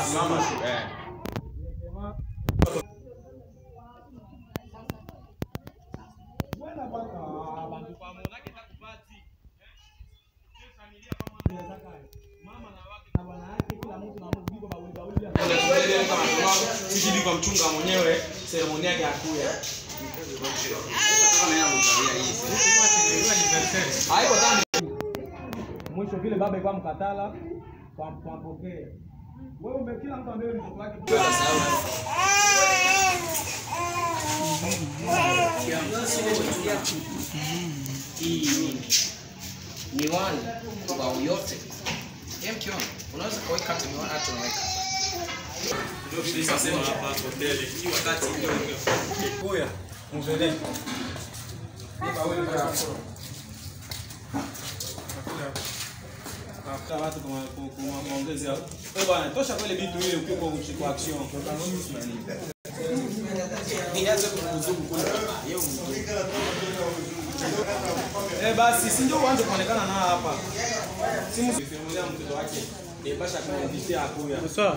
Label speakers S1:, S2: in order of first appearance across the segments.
S1: simama tu eh. Sisi kwa mchunga mwenyewe seremoni yake akuya. Haiko tani. Mwisho vile baba ilikuwa mkatala kwa kwa mpokee. Wewe ume kila mtu ambaye ni mtoto wake.
S2: hii miwani kwa yote Hem kiona unaweza kuweka hata miwani hata unaweka
S1: Kuya. Mzee. Tafuta watu kwa kwa- kwa maongezi hapo. Eh bwana, tosha kwele vitu ile ukiwa kwa kwa action.
S2: nianze kuzungu kule yeye
S1: Eh basi si ndio uanze kuonekana na hapa. Simu simulia mtoto wake. Eh basha kuinvitia akuya. Sawa.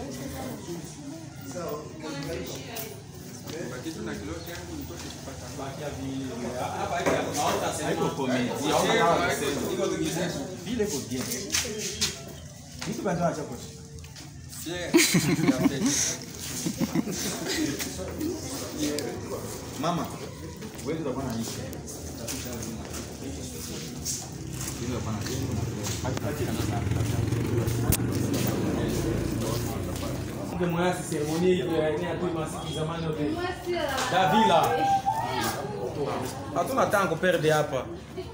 S1: Haiko comedy. Iko tu kizetu. Vile iko bien. Mtu bado acha kwa. Mama, wewe ndio bwana hii. Nge mwasi seremoni ile ya ina tu masiki zamani yote. Davila. Hatuna tango perde hapa.